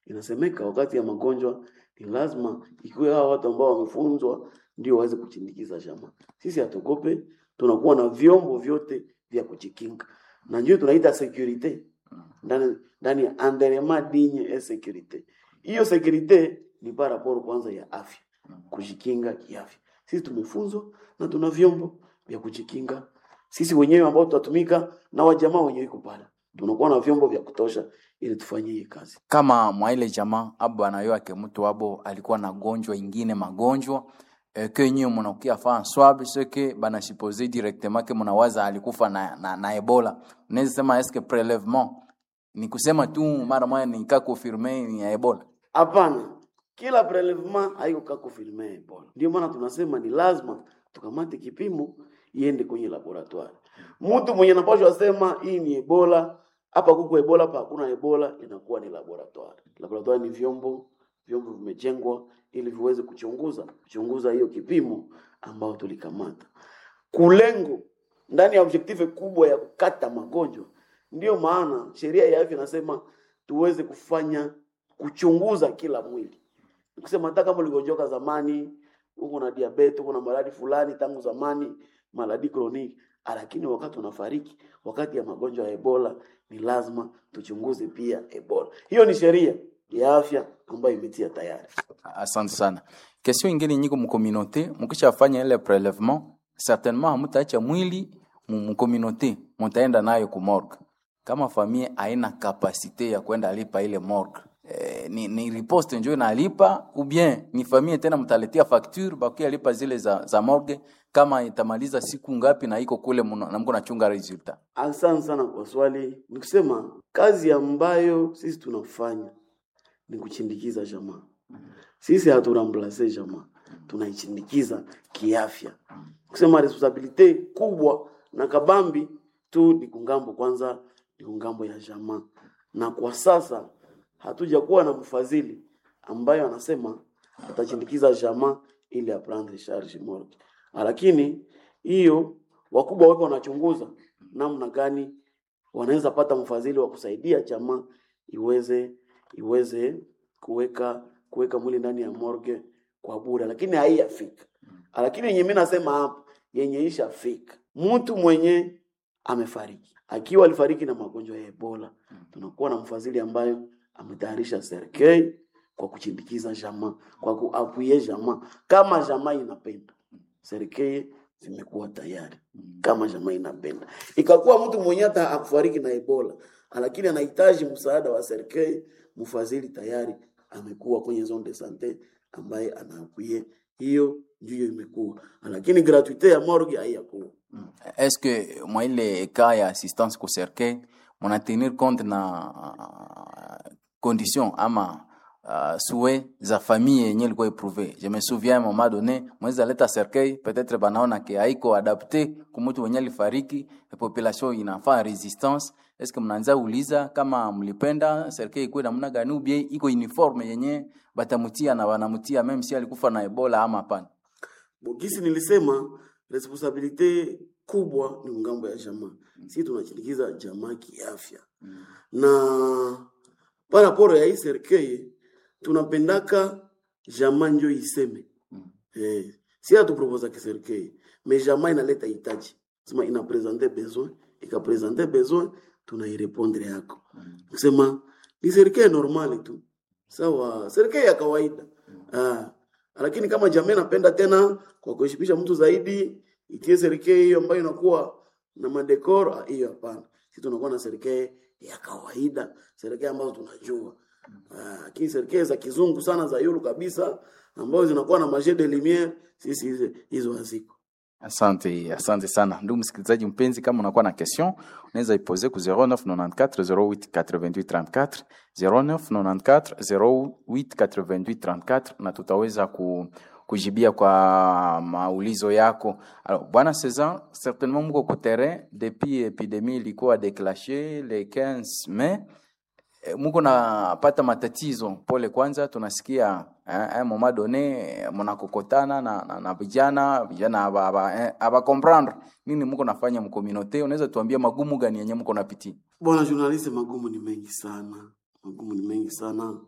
Inasemeka wakati ya magonjwa ni lazima ikiwe hawa watu ambao wamefunzwa ndio waweze kuchindikiza jamaa. Sisi hatukope, tunakuwa na vyombo vyote vya kujikinga, na ndio tunaita securite ndani ndani ya environnement digne et sécurité. Hiyo securite ni par rapport kwanza ya afya, kujikinga kiafya. Sisi tumefunzwa na tuna vyombo vya kujikinga sisi wenyewe ambao tutatumika na wajamaa wenyewe iko pale, tunakuwa na vyombo vya kutosha ili tufanye hii kazi. kama mwaile jamaa abo anayo ake mtu abo alikuwa na gonjwa ingine magonjwa e, ke nyiwe munakia fa swab seke bana suppose directement ke munawaza alikufa na, na, na ebola unaweza sema eske prelevement ni kusema tu mara moja nika confirme ni ya ebola Hapana, kila prelevement haiko kako filme Ebola. Ndio maana tunasema ni lazima tukamate kipimo iende kwenye laboratoire. Mtu mwenye anapashwa sema hii ni Ebola, hapa kuko Ebola, hapa hakuna Ebola, inakuwa ni laboratoire. Laboratoire ni vyombo, vyombo vimejengwa ili viweze kuchunguza kuchunguza hiyo kipimo ambao tulikamata. Kulengo ndani ya objective kubwa ya kukata magonjwa. Ndio maana sheria ya afya inasema tuweze kufanya kuchunguza kila mwili. Kusema hata kama uligonjoka zamani, uko na diabetes, uko na maradhi fulani tangu zamani, maradhi kroniki, lakini wakati unafariki, wakati ya magonjwa ya Ebola, ni lazima tuchunguze pia Ebola. Hiyo ni sheria ya afya ambayo imetia tayari. asante sana question ingine nyiko mukominote mukishafanya ile prelevement certainement hamutaacha mwili mu mukominote mutaenda nayo ku morgue kama famille haina kapasite ya kwenda lipa ile morgue eh, ni, ni riposte njo inalipa ou bien ni famille tena mtaletea facture bakia lipa zile za, za morgue kama itamaliza siku ngapi na iko kule muna- na mko nachunga resultat Asante sana kwa swali. Ni kusema kazi ambayo sisi tunafanya ni kuchindikiza jamaa. Sisi haturamblase jamaa, tunaichindikiza kiafya. Kusema responsabilite kubwa na kabambi tu ni kungambo kwanza, ni kungambo ya jamaa, na kwa sasa hatuja kuwa na mfadhili ambayo anasema atachindikiza jamaa ili aprendre charge morgue, lakini hiyo wakubwa wake wanachunguza namna gani wanaweza pata mfadhili wa kusaidia jamaa iweze iweze kuweka kuweka mwili ndani ya morgue kwa bure, lakini haiyafika. Lakini yenye mimi nasema hapa yenye ishafika, mtu mwenye amefariki akiwa alifariki na magonjwa ya Ebola, tunakuwa na mfadhili ambayo ametayarisha serikali kwa kuchindikiza jamaa, kwa kuapuye jamaa kama jamaa inapenda. Serikali zimekuwa tayari kama jamaa inapenda. Ikakuwa mtu mwenye hata akufariki na Ebola, lakini anahitaji msaada wa serikali, mfadhili tayari amekuwa kwenye zone de sante ambaye anaapuye hiyo ndiyo imekuwa, lakini gratuite ya morgue haiyakuwa. est-ce que mwa ile cas ya assistance ku cercueil muna tenir compte na uh, condition ama uh, souhait za famille yenye ilikuwa eprouve je me souviens à un moment donné mwezi aleta cercueil peut-être banaona ke haiko adapte kumutu wenye alifariki population inafaa resistance est-ce que mnaanza uliza kama mlipenda cercueil ikuwe namna gani ou bien iko uniforme yenye batamutia na wanamutia même si alikufa na ebola ama hapana Bogisi nilisema responsabilite kubwa ni ngambo ya jamaa. Sisi tunachindikiza jamaa kiafya. Na paraporo ya hii serikali tunapendaka jamaa njo iseme. Eh, si hatuproposa kiserikali, mais jamaa inaleta hitaji. Sema ina presenter besoin, ika presenter besoin tunairepondre yako. Kusema ni serikali normali tu. Sawa, serikali ya kawaida. Ah, lakini kama jamii napenda tena kwa kuheshimisha mtu zaidi, itie serikali hiyo ambayo inakuwa na madekor, ah, hiyo hapana. Sisi tunakuwa na serikali ya kawaida, serikali ambazo tunajua. Ah, Lakini serikali za kizungu sana za yulu kabisa ambazo zinakuwa na marché de lumière, sisi hizo hizo haziko. Asante, asante sana ndugu msikilizaji mpenzi, kama unakuwa na question unaweza ipose ku 0994 0888 34 0994 0888 na tutaweza ku, kujibia kwa maulizo yako. Alors, bwana Cesar, certainement mko ku terrain depuis epidemie ilikuwa déclenchée le 15 mai Eh, muko napata matatizo pole kwanza tunasikia eh, eh, moment donné eh, mnakokotana na, na, na vijana vijana aba, aba, eh, aba comprendre nini muko nafanya mkominote unaweza tuambia magumu gani yenye muko napitia Bwana journaliste, magumu ni mengi sana, magumu ni mengi sana.